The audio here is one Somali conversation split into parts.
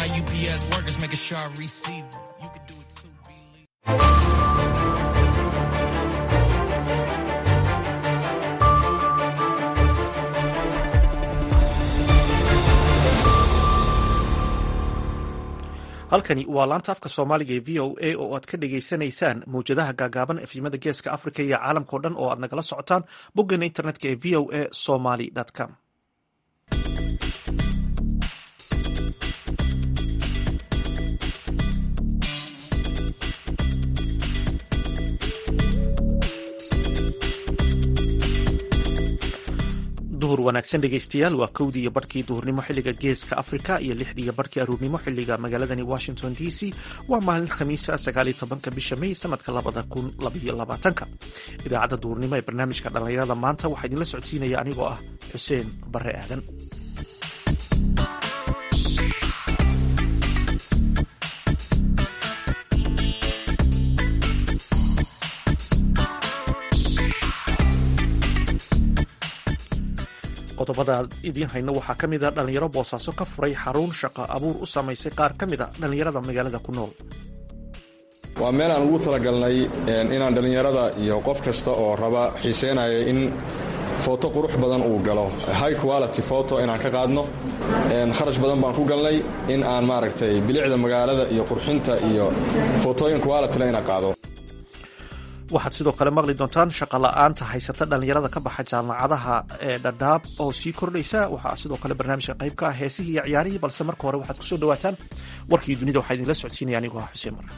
my UPS workers, making sure I receive it. You can do it too, believe. halkani waa laanta afka soomaaliga ee v o a oo aad ka dhagaysanaysaan mawjadaha gaagaaban efimada geeska africa iyo caalamkao dhan oo aad nagala socotaan boggeena internetka ee v o a somaly com duhur wanaagsan dhegeystayaal waa kowdii iyo barhkii duhurnimo xiliga geeska africa iyo lixdii iyo barhkii aruurnimo xiliga magaaladani washington d c waa maalin khamiisa sagaaliyo tobanka bisha may sanadka labada kun labaiyo labaatanka idaacadda duhurnimo ee barnaamijka dhallinyarada maanta waxaa idinla socodsiinaya anigoo ah xuseen bare aadan qodobada idiin hayno waxaa ka mid a dhallinyaro boosaaso ka furay xarun shaqo abuur u samaysay qaar ka mid a dhallinyarada magaalada ku nool waa meel aan ugu talagalnay inaan dhallinyarada iyo qof kasta oo raba xiiseynayo in footo qurux badan uu galo high quality foto inaan ka qaadno kharash badan baan ku galnay in aan maaragtay bilicda magaalada iyo qurxinta iyo footooyin qualityle inaan qaado waxaad sidoo kale maqli doontaan shaqola'aanta haysata dhallinyarada ka baxa jaamacadaha ee dhadhaab oo sii kordhaysa waxaa sidoo kale barnaamijka qayb ka ah heesihii iyo ciyaarihii balse marka hore waxaad kusoo dhawaataan warkii dunida waxaa idinla socodsiinaya anigoo ah xuseen mar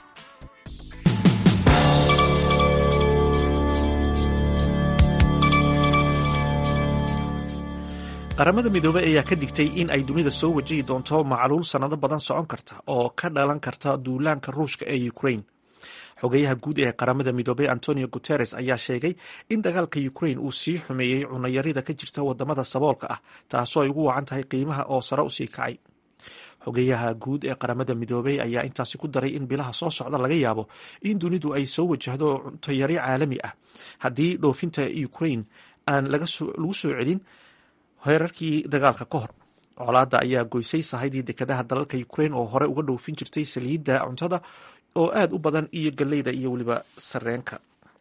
qaramada midoobey ayaa ka digtay in ay dunida soo wajihi doonto macluul sannado badan socon karta oo ka dhalan karta duulaanka ruushka ee ukraine xogeyaha guud ee qaramada midoobey antonio guteres ayaa sheegay in dagaalka ukraine uu sii xumeeyey cunayarida ka jirta wadamada saboolka ah taasoo ay ugu wacan tahay qiimaha oo sare usii kacay xogeyaha guud ee qaramada midoobey ayaa intaasi ku daray in bilaha soo socda laga yaabo in dunidu ay soo wajahdo cuntayari caalami ah haddii dhoofinta ukraine aan lagu soo celin heerarkii dagaalka ka hor colaadda ayaa goysay sahaydii dekedaha dalalka ukraine oo hore uga dhoofin jirtay saliidda cuntada oo aada u badan iyo galleyda iyo weliba sareenka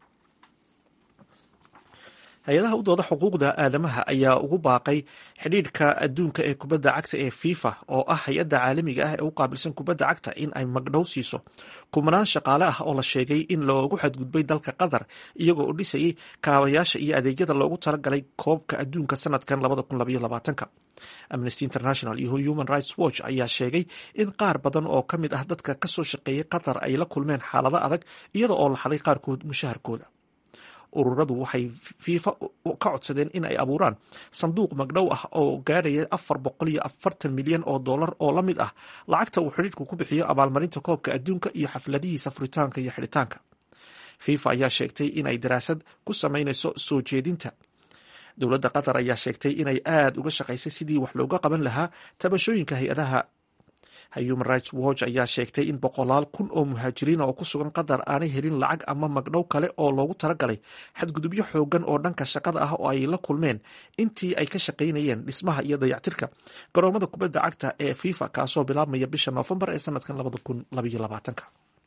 hay-adaha u dooda xuquuqda aadamaha ayaa ugu baaqay xidhiidhka adduunka ee kubadda cagta ee fifa oo ah hay-adda caalamiga ah ee u qaabilsan kubadda cagta in ay magdhow siiso kumanaan shaqaale ah oo la sheegay in loogu xadgudbay dalka qatar iyagoo u dhisayay kaabayaasha iyo adeegyada loogu talagalay koobka adduunka sanadkan amnesty international iyo human rights watch ayaa sheegay in qaar badan oo ka mid ah dadka kasoo shaqeeyay qatar ay la kulmeen xaalado adag iyada oo la xaday qaarkood mushaharkooda ururadu waxay fiifa ka codsadeen in ay abuuraan sanduuq magdhow ah oo gaadhaya afar boqol iyo afartan milyan oo dollar oo la mid ah lacagta uu xidhiidhku ku bixiyo abaalmarinta koobka adduunka iyo xafladihiisa furitaanka iyo xidhitaanka fifa ayaa sheegtay in ay daraasad ku samaynayso soo jeedinta dowladda qatar ayaa sheegtay inay aada uga shaqaysay sidii wax looga qaban lahaa tabashooyinka hay-adaha human rights watch ayaa sheegtay in boqolaal kun oo muhaajiriina oo ku sugan qatar aanay helin lacag ama magdhow kale oo loogu talagalay xadgudubyo xoogan oo dhanka shaqada ah oo ay la kulmeen intii ay ka shaqaynayeen dhismaha iyo dayactirka garoomada kubadda cagta ee fifa kaasoo bilaabmaya bisha noofembar ee sanadkan labada kun labaiyo labaatanka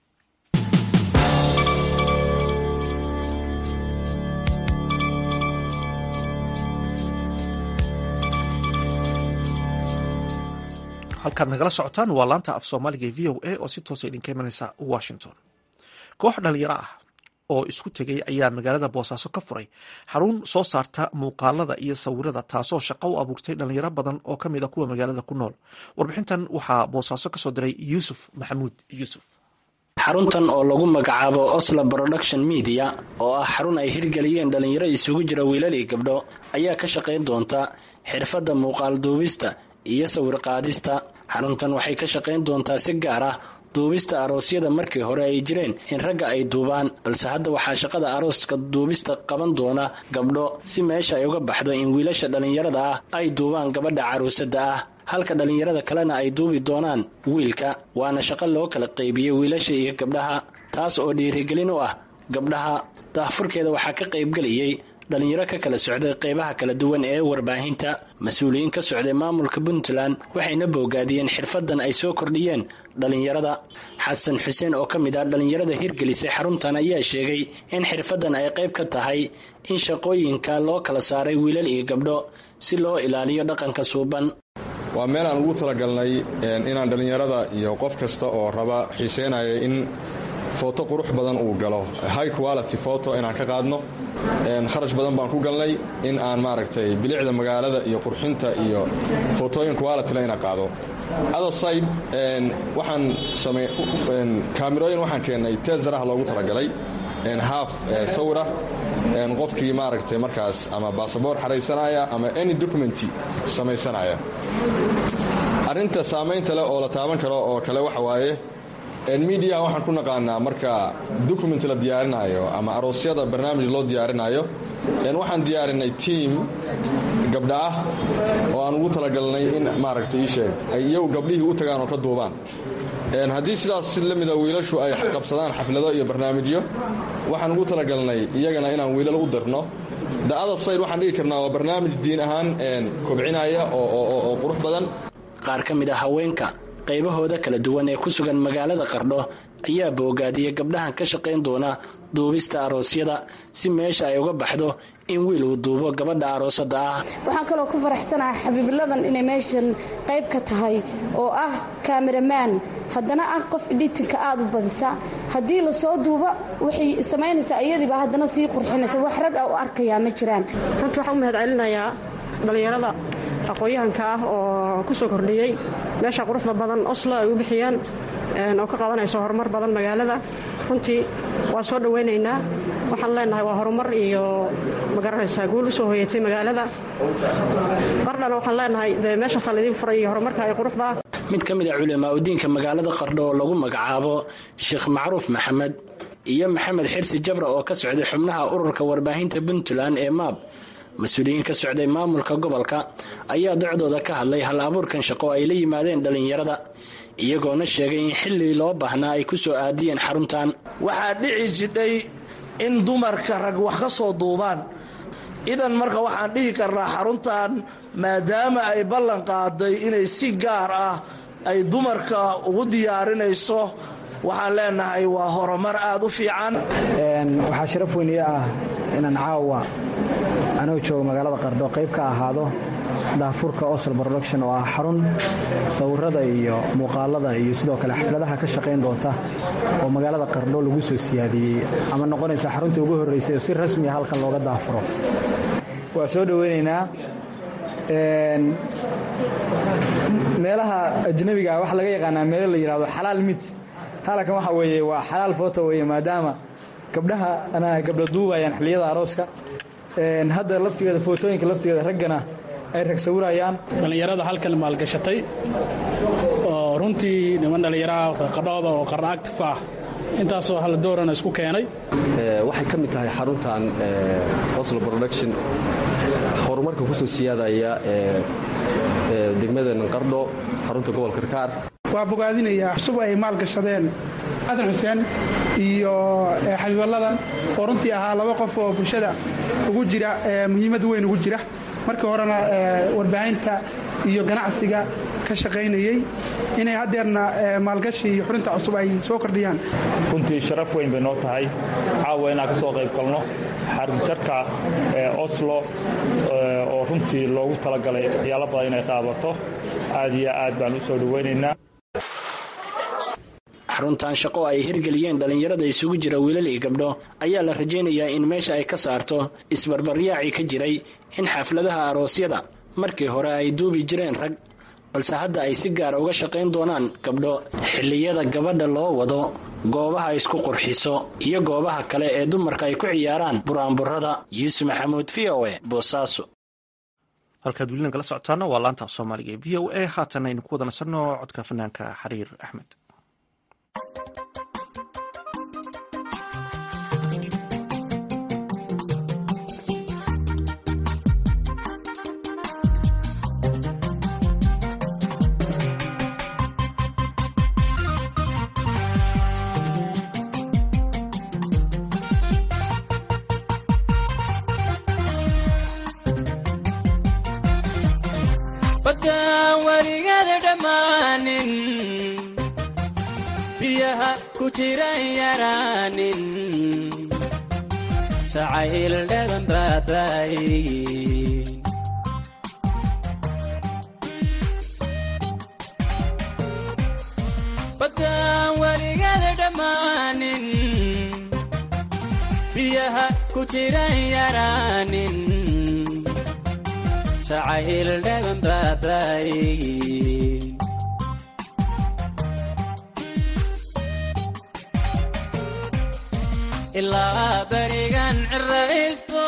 halkaad nagala socotaan waa laanta af soomaaliga ee v o a oo si toosa idinka imanaysa washington koox dhalinyaro ah oo isku tegay ayaa magaalada boosaaso ka furay xarun soo saarta muuqaalada iyo sawirada taasoo shaqo u abuurtay dhalinyaro badan oo ka mid a kuwa magaalada ku nool warbixintan waxaa boosaaso kasoo diray yuusuf maxamuud yuusuf xaruntan oo lagu magacaabo oslo production media oo ah xarun ay hirgeliyeen dhallinyaro isugu jira wiilal iyo gabdho ayaa ka shaqayn doonta xirfadda muuqaal duubista iyo sawir qaadista xaruntan waxay ka shaqayn doontaa si gaar ah duubista aroosyada markii hore ay jireen in ragga ay duubaan balse hadda waxaa shaqada arooska duubista qaban doona gabdho si meesha ay uga baxdo in wiilasha dhallinyarada ah ay duubaan gabadha caruusada ah halka dhallinyarada kalena ay duubi doonaan wiilka waana shaqo loo kala qaybiyey wiilasha iyo gabdhaha taas oo dhiirigelin u ah gabdhaha daahfurkeeda waxaa ka qaybgeliyey dhalinyaro ka kala socday qeybaha kala duwan ee warbaahinta mas-uuliyiin ka socday maamulka puntland waxayna boogaadiyeen xirfadan ay soo kordhiyeen dhalinyarada xasan xuseen oo ka mid ah dhalinyarada hirgelisay xaruntan ayaa sheegay in xirfadan ay qayb ka tahay in shaqooyinka loo kala saaray wiilal iyo gabdho si loo ilaaliyo dhaqanka suuban waa meel aan ugu talagalnay inaan dhallinyarada iyo qof kasta oo raba xiiseynaya in footo qurux badan uu galo high quality foto inaan ka qaadno kharash badan baan ku galnay in aan maaragtay bilicda magaalada iyo qurxinta iyo fotooyin qualityle ina qaado atherside waxaan kaamirooyin waxaan keennay teesarah loogu talagalay haaf sawira qofkii maaragtay markaas ama baasaboor xaraysanaya ama any documenti samaysanaya arrinta saamaynta leh oo la taaban karo oo kale waxa waaye midiya waxaan ku naqaanaa marka document la diyaarinaayo ama aroosyada barnaamij loo diyaarinayo waxaan diyaarinay tiam gabdha ah oo aan ugu talagalnay in maaragtay ii sheeg ay iyagu gabdhihii u tagaan oo ka duubaan haddii sidaas si la mida wiilashu ay qabsadaan xaflado iyo barnaamijyo waxaan ugu talagalnay iyagana inaan wiilal u dirno the other side waxaan dhigi karnaa waa barnaamij diin ahaan kobcinaya oo qurux badan qaar ka mid ah haweenka qaybahooda kala duwan ee ku sugan magaalada qardho ayaa boogaadiyay gabdhahan ka shaqayn doona duubista aroosyada si meesha ay uga baxdo in wiil uu duubo gabadha aroosada ah waxaan kaloo ku faraxsanahay xabiibiladan inay meeshan qayb ka tahay oo ah kaameramaan haddana ah qof editinka aad u badisa haddii lasoo duubo waxay samaynaysaa iyadiiba haddana sii qurxinaysa wax rag a u arkayaa ma jiraan runtii waxaan u mahad celinayaa dhallinyarada aqoon-yahanka ah oo ku soo kordhiyey meesha quruxda badan oslo ay u bixiyeen oo ka qabanayso horumar badan magaalada runtii waa soo dhowaynaynaa waxaan leenahay waa horumar iyo magaranaysaa guul u soo hoyatay magaalada qardhana waxaan leenahay de meeshaasaa laidiin furay iyo horumarka ay quruxda mid ka mid a culimaa udiinka magaalada qardho oo lagu magacaabo sheekh macruuf maxamed iyo maxamed xirsi jabra oo ka socday xubnaha ururka warbaahinta puntland ee maab mas-uuliyiin ka socday maamulka gobolka ayaa docdooda ka hadlay hal abuurkan shaqo ay la yimaadeen dhallinyarada iyagoona sheegay in xilli loo baahnaa ay ku soo aadiyeen xaruntan waxaa dhici jidhay in dumarka rag wax ka soo duubaan idan marka waxaan dhihi karnaa xaruntan maadaama ay ballan qaaday inay si gaar ah ay dumarka ugu diyaarinayso waxaan leenahay waa horumar aad u fiican waxaa sharaf weyniye ah inaan caawa anoo jooga magaalada qardho qayb ka ahaado daafurka osl production oo ah xarun sawirada iyo muuqaalada iyo sidoo kale xafladaha ka shaqayn doonta oo magaalada qardho lagu soo siyaadiyey ama noqonaysa xaruntii ugu horraysay oo si rasmiya halkan looga daafuro waa soo dhoweynaynaa meelaha ajnabiga waxa laga yaqaanaa meelo la yidhahdo xalaal mit halkan waxa weeye waa xalaal foto weeye maadaama gabdhaha ana gabdho duubayaan xilliyada arooska hadda laftigeeda footooyinka laftigeeda raggana ay rag sawirayaan dhallinyarada halkan maalgashatay oo runtii niman dhallinyaraha qardhooda oo qarna actif ah intaasoo hal doorana isku keenay waxay ka mid tahay xaruntan oslo production horumarka ku soo siyaadaya degmadeena qardho xarunta gobolka karkaar waa bogaadinayaa cusub ay maalgashadeen xasan xuseen iyo xabiiballadan oo runtii ahaa laba qof oo bulshada ugu jira muhiimad weyn ugu jira markii horena warbaahinta iyo ganacsiga ka shaqaynayey inay haddeerna maalgashi iyo xurinta cusub ay soo kordhiyaan runtii sharaf weyn bay noo tahay caawa inaan ka soo qayb galno xarunjarka oslo oo runtii loogu talagalay waxyaalo badan inay qaabato aad iyo aad baan u soo dhowaynaynaa xaruntan shaqo ay hirgeliyeen dhallinyarada isugu jira wiilal iyo gabdho ayaa la rajaynayaa in meesha ay ka saarto isbarbaryaacii ka jiray in xafladaha aroosyada markii hore ay duubi jireen rag balse hadda ay si gaara uga shaqayn doonaan gabdho xilliyada gabadha loo wado goobaha isku qurxiso iyo goobaha kale ee dumarka ay ku ciyaaraan buraanburada yuusuf maxamuud v o e boosaaso halkaad welina kala socotaana waa laanta soomaaliga ee v o a haatan aynu ku wada nasanno codka fanaanka xariir axmed baddaan weligeeda dhammaanin biyaha ku jiran yaraanin jacayl dhaban baabaayin baddaan weligeeda dhammaanin biyaha ku jiran yaraanin jacayl dhaban baabaayin ilaa berigan ciraysto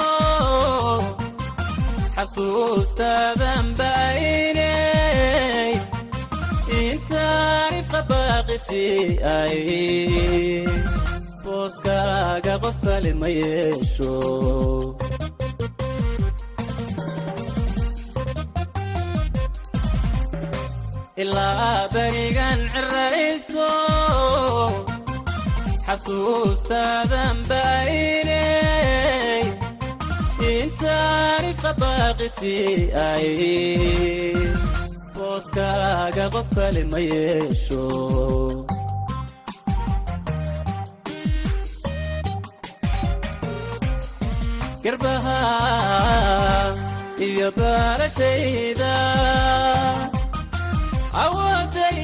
xasuustaadan baaynay intaanifqa baaqisi ay booskaaga qof kale ma yeesho ilaa berigan ciraysto xasuustaadan baaynay intaanifqa baaqisi ay booskaaga qof kale ma yeesho garbaha iyo baarashayda awooday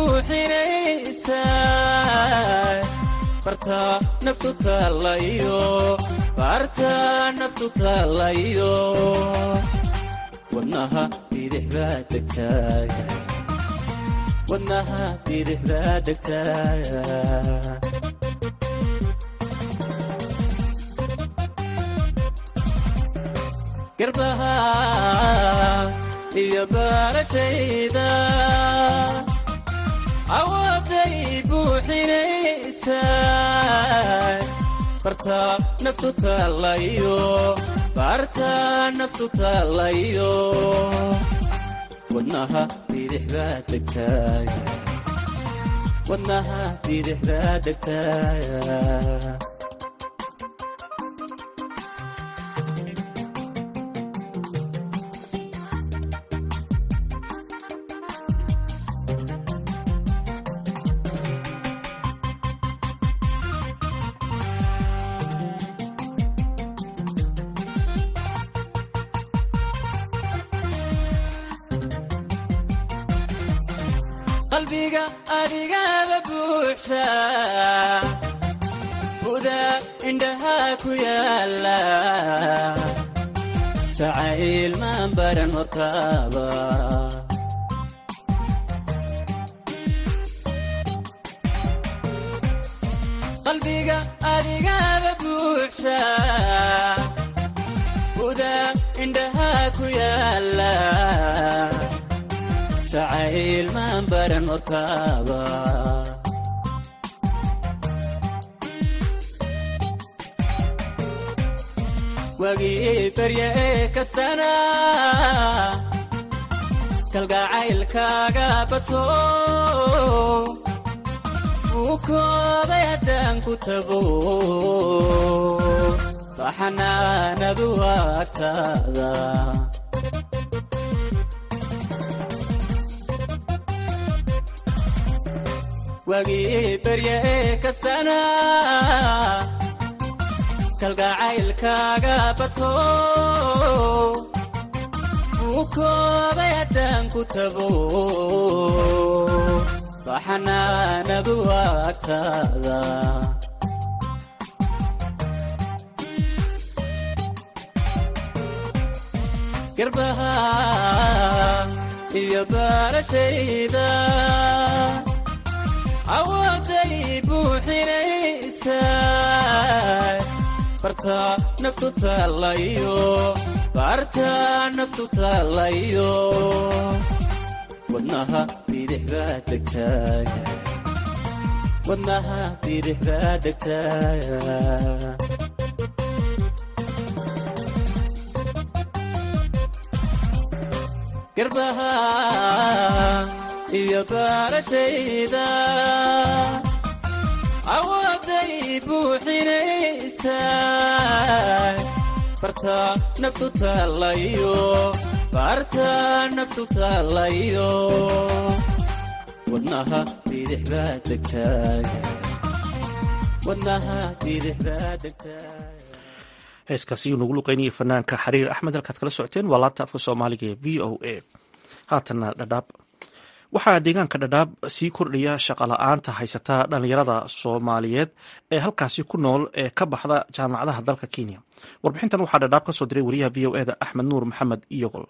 buuxinaysaa barta naftu taalayo barta naftu taalayo wadnaha bidix baa degtaaya wadnaha bidix baa degtaaya garbaha iyo baarashayda awooday buuxinaysaa barta naftu taalayo barta naftu taalayo wadnaha bidix baa degtaaya wadnaha bidix baa degtaaya qalbiga adigaba buuxa buda indhahaa ku yaala jacayl maan baran hortaaba qalbiga adigaba buuxa buda indhahaa ku yaala jacayl maan baran hortaaba wagii barya ee kastana kalgacaylkaaga bato uu kooday haddaan ku tago baxanaanadu agtaada wagii barya ee kastana kalgacaylkaaga bato uu kooday haddaan ku tago baxanaanadu agtaada garbaha iyo baarashayda awooday buuxinaysaa barta naftu taalayo barta naftu taalayo wadnaha bidix baa degtaaya wadnaha bidix baa degtaaya garbaha iyo baarashayda awooday buuxinaysaa barta naftu taalayo baarta naftu taalayo wadnaha bidix baa degtaaga wadnaha bidix baa degtaaga heeskaasi uu nagu luqeynayay fanaanka xariir axmed halkaad kala socoteen waa laabta afka soomaaliga ee v o a haatanna dhadhaab waxaa deegaanka dhadhaab sii kordhaya shaqala-aanta haysata dhalinyarada soomaaliyeed ee halkaasi ku nool ee ka baxda jaamacadaha dalka kenya warbixintan waxaa dhadhaab ka soo diray wariyaha v o eda axmed nuur maxamed iyogol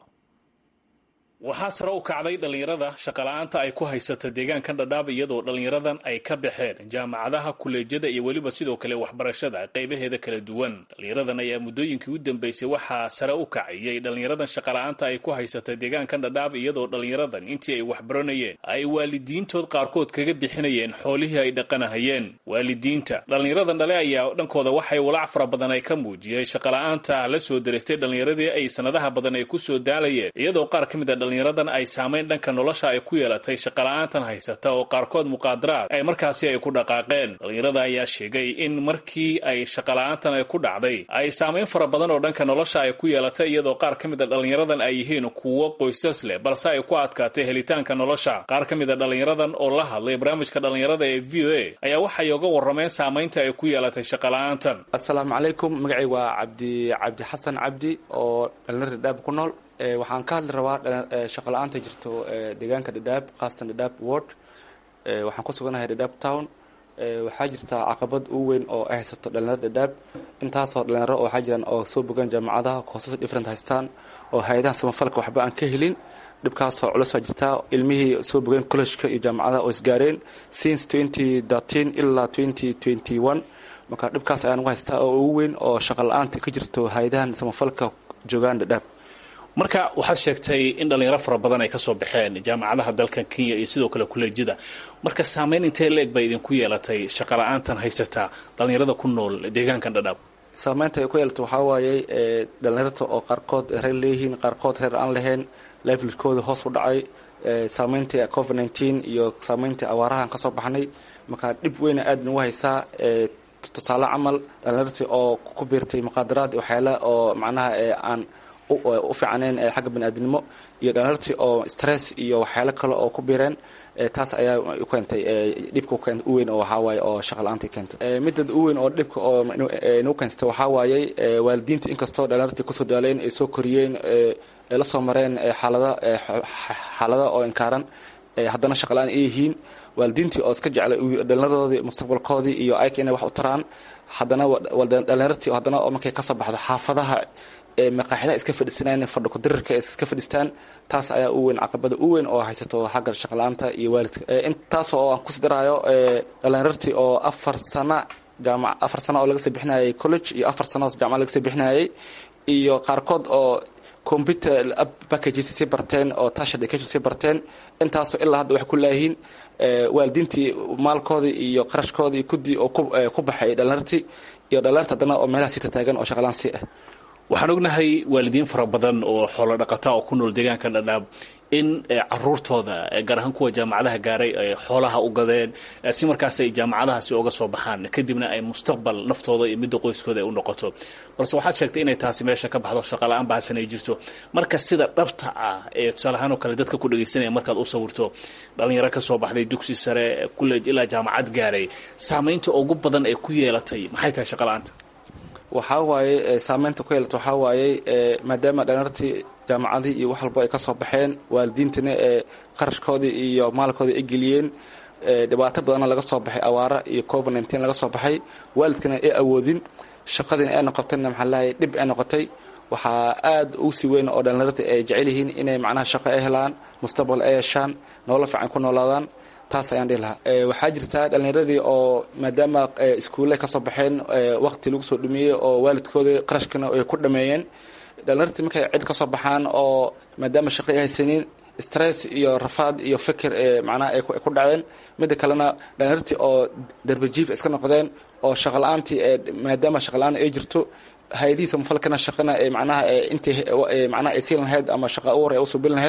waxaa sare u kacday dhallinyarada shaqala-aanta ay ku haysata deegaankan dhadhaab iyadoo dhallinyaradan ay ka baxeen jaamacadaha kuleejyada iyo weliba sidoo kale waxbarashada qaybaheeda kala duwan dhallinyaradan ayaa muddooyinkii u dambeysay waxaa sare u kacayay dhallinyaradan shaqala-aanta ay ku haysata deegaankan dhadhaab iyadoo dhallinyaradan intii ay waxbaranayeen ay waalidiintood qaarkood kaga bixinayeen xoolihii ay dhaqanahayeen waalidiinta dhallinyaradan dhale ayaa dhankooda waxay walaac fara badan ay ka muujiyeen shaqala-aanta la soo daraystay dhallinyaradii ay sanadaha badan ay kusoo daalayeen iyadoo qaar ka mid a dhallinyaradan ay saamayn dhanka nolosha ay ku yeelatay shaqala-aantan haysata oo qaarkood muqaadaraad ay markaasi ay ku dhaqaaqeen dhallinyarada ayaa sheegay in markii ay shaqala-aantan ay ku dhacday ay saamayn fara badan oo dhanka nolosha ay ku yeelatay iyadoo qaar ka mid a dhallinyaradan ay yihiin kuwo qoysas leh balse ay ku adkaatay helitaanka nolosha qaar ka mid a dhallinyaradan oo la hadlay barnaamijka dhallinyarada ee v o a ayaa waxay oga warrameen saamaynta ay ku yeelatay shaqala-aantan assalaamu calaykum magacay waa cabdi cabdi xasan cabdi oo dhallinyarada dhaab ku nool waxaan ka hadli rabaa shaqala-aanta jirto deegaanka dhadhaab khaasatan dhadhaab ward waxaan ku suganahay dhadhaab town waxaa jirta caqabad u weyn oo ay haysato dhalinyarada dhadhaab intaasoo dhalinyaro waxaa jiraan oo soo bogaan jaamacadaha koosas different haystaan oo hay-adaha samafalka waxba aan ka helin dhibkaasoo culus baa jirtaa ilmihii soo bogeen collejka iyo jaamacadaha oo isgaareen since twenty thirteen ilaa twenty twenty one marka dhibkaas ayaan ugu haystaa oo ugu weyn oo shaqa la-aanta ka jirto hay-adahan samafalka joogaan dhadhaab marka waxaad sheegtay in dhalinyaro fara badan ay kasoo baxeen jaamacadaha dalkan kenya iyo sidoo kale kuleejyada marka saamayn intee la-eg bay idinku yeelatay shaqala-aantan haysataa dhalinyarada ku nool deegaankan dhadhaab saamaynta ay ku yeelata waxaa waayey dhalinyarta oo qaarkood reer leeyihiin qaarkood reer aan lahayn levelkooda hoos u dhacay saamayntii covid nneteen iyo saamayntii awaarahan kasoo baxnay marka dhib weyna aad nagu haysaa tusaale camal dhalinyartii oo ku biirtay muqaadaraad waxyaala oo macnaha aan u fiicanayn xagga baniaadinimo iyo dhalinyartii oo stress iyo waxyaalo kale oo ku biireen taas ayaa u keentay dhibka u weyn oo waxaa waaye oo shaqa la-aantii keentay midad u weyn oo dhibka oo nagu keensatay waxaa waayey waalidiinta inkastoo dhalinyartii kusoo daaleen ay soo koriyeen ay la soo mareen xaalada xaalada oo inkaaran haddana shaqa la-aan ay yihiin waalidiintii oo iska jeclay dhallinyaroodii mustaqbalkoodii iyo ayka inay wax u taraan haddana dhalinyartii haddana oo markay kasoo baxdo xaafadaha maqaaxidaha iska fadhisanaan fadhi kudirirka iska fadhistaan taas ayaa u weyn caqabada u weyn oo haysato xagga shaqala-aanta iyo waalidka intaas oo aan kusi daraayo dhalinyartii oo afar sana jaamac afar sano oo laga soo bixinayay college iyo afar sano oo jaamacad laga soo bixinayay iyo qaarkood oo computer packages sii barteen oo tash education sii barteen intaasoo ilaa hadda waxay ku laayihiin waalidiintii maalkoodii iyo qarashkoodii kudii oo ku baxay dhalinyartii iyo dhalinyarta haddana oo meelaha sita taagan oo shaqalaan si ah waxaan ognahay waalidiin fara badan oo xoolo dhaqata oo ku nool deegaanka dhadhaab in caruurtooda gaar ahaan kuwa jaamacadaha gaaray ay xoolaha u gadeen si markaas ay jaamacadahaasi oga soo baxaan kadibna ay mustaqbal naftooda iyo midda qoyskooda ay u noqoto balse waxaad sheegtay inay taasi meesha ka baxdo shaqala-aan bahasan ay jirto marka sida dhabta ah ee tusaale ahaan oo kale dadka ku dhagaysanaya markaad u sawirto dhalinyaro ka soo baxday dugsi sare kuleej ilaa jaamacad gaaray saamaynta ugu badan ee ku yeelatay maxay tahay shaqala-aanta waxaa waaye saameynta ku yeelata waxaa waayey maadaama dhalinyartii jaamacadii iyo wax walbo ay ka soo baxeen waalidiintana ee qarashkoodii iyo maalkoodii ay geliyeen dhibaato badanna laga soo baxay awaara iyo covid nneteen laga soo baxay waalidkana ay awoodin shaqadiina ay noqotayna maxaa lahay dhib ay noqotay waxaa aad u sii weyn oo dhalinyarta ay jecel yihiin inay macnaha shaqo ay helaan mustaqbal ay yeeshaan nolol fiican ku noolaadaan taas ayaan dhihi lahaa waxaa jirta dhalinyaradii oo maadaama iskuulle kasoo baxeen waqti lagu soo dhumiyey oo waalidkooda qarashkana ay ku dhameeyeen dhalinyartii markay cid kasoo baxaan oo maadaama shaqo ay haysanin stress iyo rafaad iyo fikir macnaha ay ku dhaceen midda kalena dhalinyartii oo darbajiif iska noqdeen oo shaqala-aantii maadaama shaqala-aan ay jirto hay-adihiisa mufalkana shaqana macnaha intii macnaha ay siin lahayd ama shaqa uwar ay u subin lahayd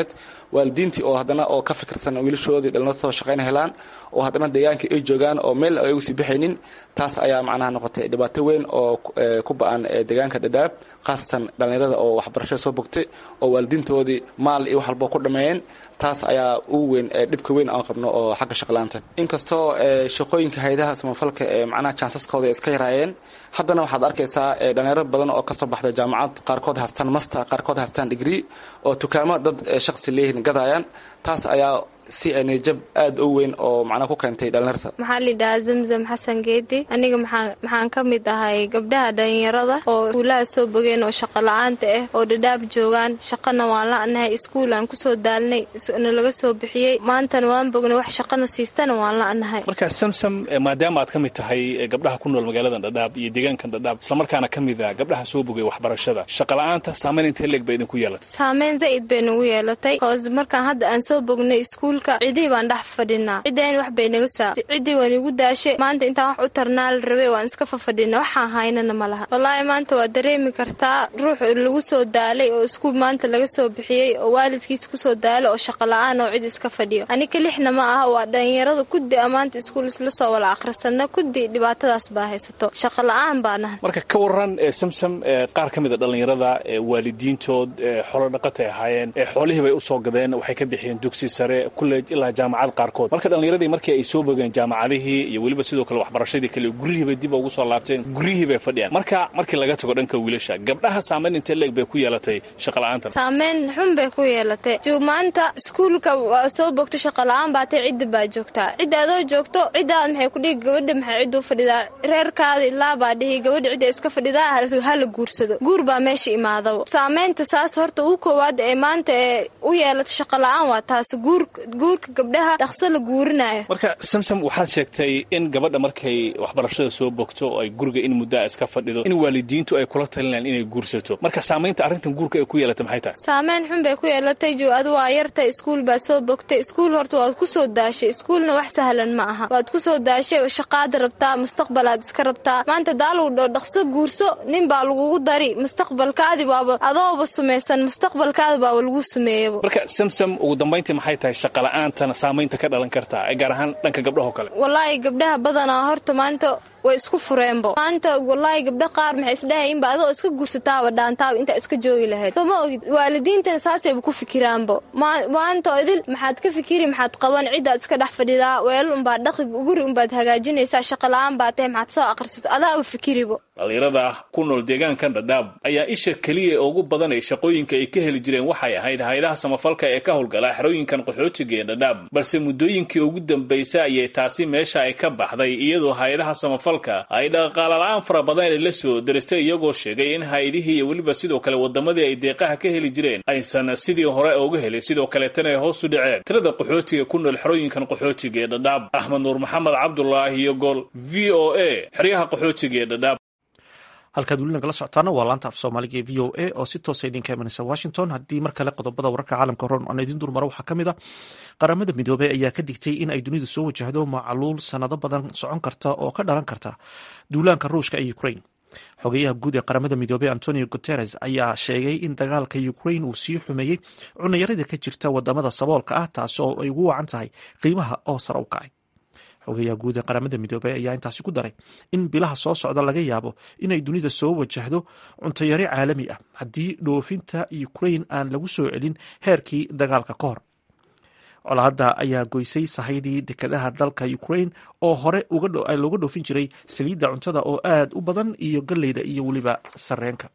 waalidiintii oo haddana oo ka fikirsan wiilashoodii dhallinyartoo shaqayn helaan oo haddana deegaankii ay joogaan oo meel ay ugu sii bixaynin taas ayaa macnaha noqotay dhibaato weyn oo ku ba-an deegaanka dhadhaab khaasatan dhallinyarada oo waxbarashada soo bogtay oo waalidiintoodii maal iyo wax walbo ku dhammeeyeen taas ayaa ugu weyn dhibka weyn aan qabno oo xagga shaqlaanta inkastoo shaqooyinka hayadaha samafalka ee macnaha jansaskooda iska yaraayeen haddana waxaad arkaysaa dhalinyaro badan oo kasoo baxda jaamacad qaarkood haystaan master qaarkood haystaan degree oo tukaamo dad shaqsi leeyihin gadayaan taas ayaa si nijab aad u weyn oo macnaa ku keentay dhalinyarta maxaa lidhahaa zamzam xasan geedi aniga maxaan ka mid ahay gabdhaha dhalinyarada oo iskuulaha soo bogeen oo shaqo la-aanta ah oo dhadhaab joogaan shaqana waan la-nahay iskuulaan kusoo daalnay na laga soo bixiyey maantana waan bognay wax shaqana siistana waan la-nahay marka samsam maadaama aad ka mid tahay gabdhaha ku nool magaaladan dhadhaab iyo deegaankan dhadhaab islamarkaana ka mid ah gabdhaha soo bogay waxbarashada shaqala-aanta saameyn intee leeg ba idinku yeelatay saameyn zaid bay nagu yeelatay hoos markaan hadda aan soo bognay iskuul cidii baan dhex fadhinaa ciddeen wax bay naga saa ciddii waan igu daashay maanta intaan wax u tarnaa la rabay waan iska fafadhina waxaan haynana ma laha wallaahi maanta waa dareemi kartaa ruux lagu soo daalay oo iskuul maanta laga soo bixiyey oo waalidkiisa kusoo daalay oo shaqo la-aan oo cid iska fadhiyo anika lixna ma aha waa dhalinyarada kuddi a maanta iskuul isla soo wala akhrisana kuddi dhibaatadaas baa haysato shaqo la-aan baa nahan marka ka waran samsam qaar ka mid a dhallinyarada waalidiintood xolo dhaqatay ahaayeen xoolihii bay usoo gadeen waxay ka bixiyeen dugsi sare ilaa jaamacad qaarkood marka dhallinyaradii markii ay soo bogeen jaamacadihii iyo weliba sidoo kale waxbarashadii kale guryihiibay dib ugu soo laabteen guryihii bay fadhiyaan marka markii laga tago dhanka wiilasha gabdhaha saameyn intee leeg bay ku yeelatay shaqala-aanta saameyn xun bay ku yeelatay jo maanta iskuulka waa soo bogta shaqala-aan baatay cidda baa joogtaa cidda adoo joogto ciddaad maxay ku dhihi gabadha maxay cidduu fadhidaa reerkaada ilaa baa dhihi gabadha cidda iska fadhidaa hala guursado guur baa meesha imaadaba saameynta saas horta ugu koowaad ee maanta ee u yeelata shaqala-aan waa taas guur guurka gabdhaha dhaqso la guurinayo marka samsam waxaad sheegtay in gabadha markay waxbarashada soo bogto oo ay guriga in muddaa iska fadhido in waalidiintu ay kula talinayaan inay guursato marka saamaynta arrintan guurka ay ku yeelatay maxay tahay saameyn xun bay ku yeelatay jo adu waa yartay iskuul baa soo bogtay iskuul horta waad ku soo daashay iskuulna wax sahlan ma aha waad ku soo daashay shaqaad rabtaa mustaqbalaad iska rabtaa maanta daaluu dho dhaqso guurso nin baa lagugu dari mustaqbalkaadi baaba adooba sumaysan mustaqbalkaada baaba lagu sumeeyaba marka samsam ugu dambayntii maxay tahay shaqala-aantana saamaynta ka dhalan kartaa gaar ahaan dhanka gabdhahoo kale wallaahi gabdhaha badanaa horta maanta way isku fureenbo maanta wallaahi gabdha qaar maxay isdhahayinba adoo iska guursataaba dhaantaaba intaa iska joogi lahayd soo ma ogid waalidiintana saasayba ku fikiraanbo maanta idil maxaad ka fikiri maxaad qaban ciddaad iska dhex fadhidaa weelal unbaad dhaqi guri unbaad hagaajinaysaa shaqala-aan baa tahay maxaad soo aqrisato adaaba fikiribo dhallinyarada ku nool deegaankan dhadhaab ayaa isha keliya ugu badan ee shaqooyinka ay ka heli jireen waxay ahayd hay-adaha samafalka ee ka howlgala xerooyinkan qaxootiga ee dhadhaab balse muddooyinkii ugu dambaysay ayay taasi meesha ay ka baxday iyadoo hay-adaha samafalka ay dhaqaala-aan fara badan ay la soo daristay iyagoo sheegay in hay-adihii iyo weliba sidoo kale wadamadii ay deeqaha ka heli jireen aysan sidii hore uga helin sidoo kaleetana ay hoos u dhaceen tirada qaxootiga ku nool xerooyinkan qaxootiga ee dhadhaab axmed nuur maxamed cabdulaahi iyo gol v o a xeryaha qaxootiga ee dhadhaab halkaad weli nagala socotaana waa laanta af soomaaliga ee v o a oo si toosa idinka imanaysa washington haddii mar kale qodobada wararka caalamka horan aan idin durmaro waxaa ka mid a qaramada midoobey ayaa ka digtay in ay dunidu soo wajahdo macaluul sanado badan socon karta oo ka dhalan karta duulaanka ruushka ee ukraine xogeyaha guud ee qaramada midoobey antonio guteres ayaa sheegay in dagaalka ukraine uu sii xumeeyey cunayarada ka jirta wadamada saboolka ah taas oo ay ugu wacan tahay qiimaha oo sare u kacay xogeyaha guud ee qaramada midoobey ayaa intaasi ku daray in bilaha soo socda laga yaabo inay dunida soo wajahdo cuntayari caalami ah haddii dhoofinta ukraine aan lagu soo celin heerkii dagaalka ka hor colaadda ayaa goysay sahaydii dekedaha dalka ukraine oo hore looga dhoofin jiray saliidda cuntada oo aad u badan iyo galleyda iyo weliba sareenka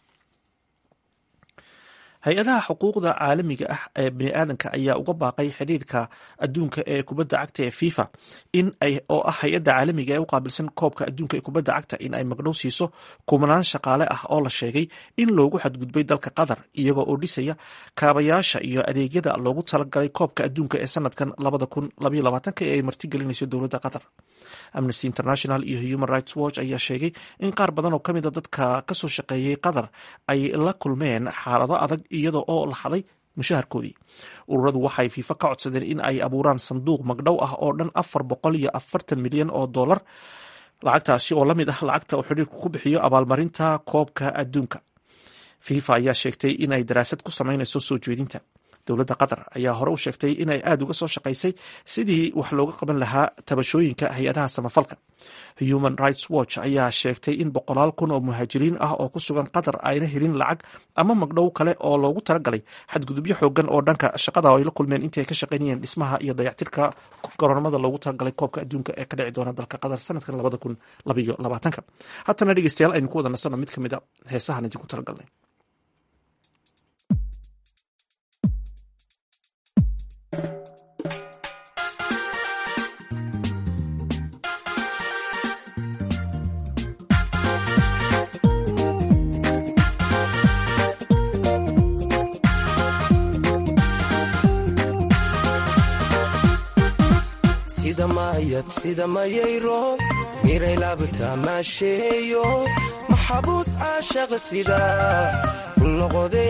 hay-adaha xuquuqda caalamiga ah ee biniaadanka ayaa uga baaqay xidhiirka adduunka ee kubadda cagta ee fifa in ay oo ah hay-adda caalamiga ee u qaabilsan koobka adduunka ee kubadda cagta in ay magdhow siiso kumanaan shaqaale ah oo la sheegay in loogu xadgudbay dalka qatar iyagoo oo dhisaya kaabayaasha iyo adeegyada loogu talagalay koobka adduunka ee sanadkan labada kun labaiyo labaatanka ee ay martigelinayso dowladda qatar amnesty international iyo human rights watch ayaa sheegay in qaar badan oo ka mid a dadka kasoo shaqeeyey qatar ay la kulmeen xaalado adag iyada oo la xaday mushaharkoodii ururadu waxay fiifa ka codsadeen in ay abuuraan sanduuq magdhow ah oo dhan afar boqol iyo afartan milyan oo dollar lacagtaasi oo lamid ah lacagta uu xidhiirku ku bixiyo abaalmarinta koobka adduunka fifa ayaa sheegtay in ay daraasad ku samaynayso soo jeedinta dowladda qatar ayaa hore u sheegtay inay aada uga soo shaqaysay sidii wax looga qaban lahaa tabashooyinka hay-adaha samafalka human rights watch ayaa sheegtay in boqolaal kun oo muhaajiriin ah oo ku sugan qatar ayna helin lacag ama magdhow kale oo loogu talagalay xadgudubyo xoogan oo dhanka shaqada ay la kulmeen intii ay ka shaqaynayeen dhismaha iyo dayactirka garoonamada loogu talagalay koobka adduunka ee ka dhici doona dalka qatar sanadkan labada kun labaiyo labaatanka haatana dhegeystayaal aynu ku wada nasano mid ka mid a heesahan idinku talagalnay sida maayad sida mayayro miray laabta maasheeyo maxabuus caashaqa sida ku noqode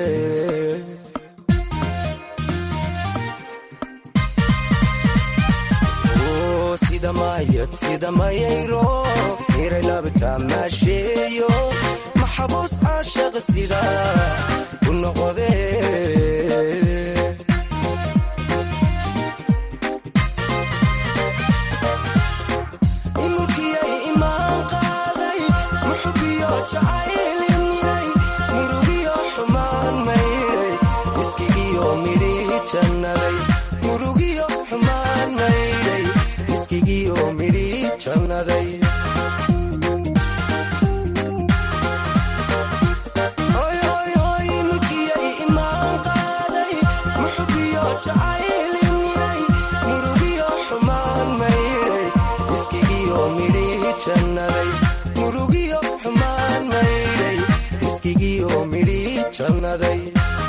sida maayad sida mayayro miray laabta maasheeyo maxabuus caashaqa sida ku noqode murugiyo xumaan maydhay iskigiyo midhi jannaday mulkiyay imaan qaaday muxubiyo jacaylin miray murugiyo xumaan maydhay iskigiyo midhi jannaday murugiyo xumaan maydhay iskigiyo midhi jannaday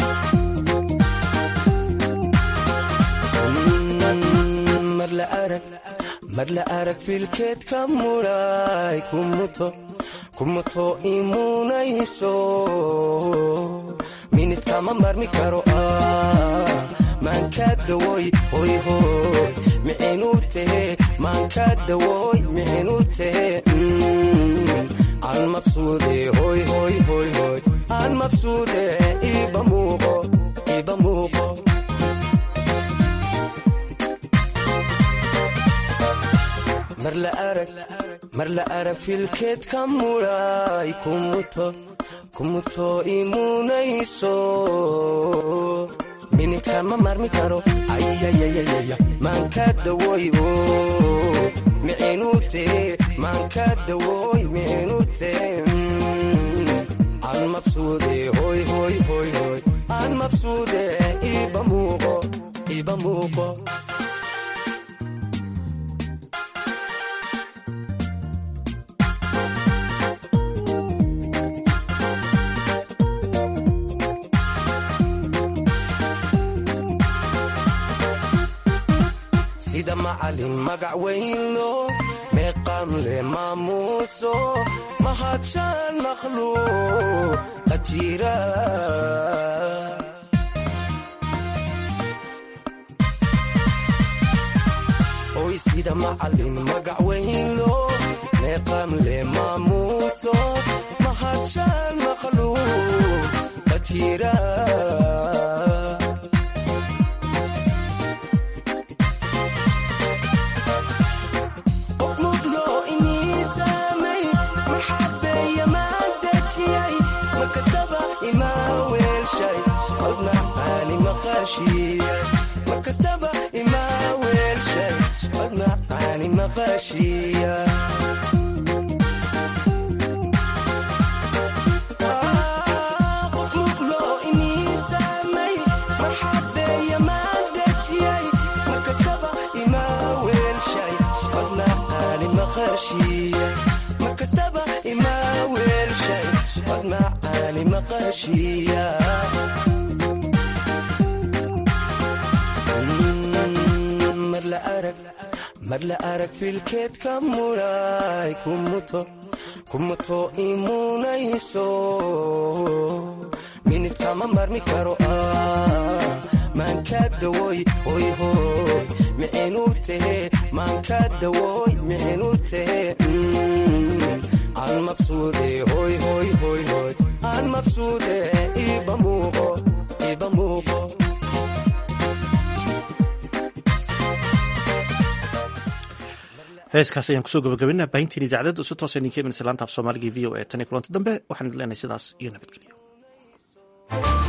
mar la arag filkeedka mudhay kumuto imunayso minidkama marmi karo ah maanka dawoy hoyhoy mixinu tehe maanka dawoy mixinu tehe aan mabsuude hoyhoyhoyhoy aan mabsuude iba muuqo iba muuqo mar la arag filkeedka mudhay kumuto imunayso minidkama marmi karo ayayayayaya maanka dawoy mixinu tee maanka dawoy mixinu tee aan mabsuude hoyhoyhoyhoy aan mabsuude iba muuqo iba muuqo sida macalin magac weynlo meeqam le maamuuso mahadshaan makhluuq qajira oy sida macalin magac weynlo meeqam le maamuuso mahadshaan makhluuq qajira markastaba imaa weelshay cod macaani maqashiya qof muqlo iniisaamay marxabeeya maan dejiyay markastaba imaa weelshay cod macaani maqashiya markastaba imaa weelshay cod macaani maqashiya mar la arag filkeedka mudhay kumuto imunayso minidkama marmi karo ah maanka dawoy hoyhoy mixinu tehe maanka dawoy mixinu tehe aan mabsuude hoyhoyhoyhoy aan mabsuude iba muuqo iba muuqo heeskaas ayaan kusoo gabagabinaa baahintiin idaacadda si toosa idinka imanaysa laanta af soomaaliga v o e tan iyo kulanti dambe waxaan idin leenahay sidaas iyo nabadgelyo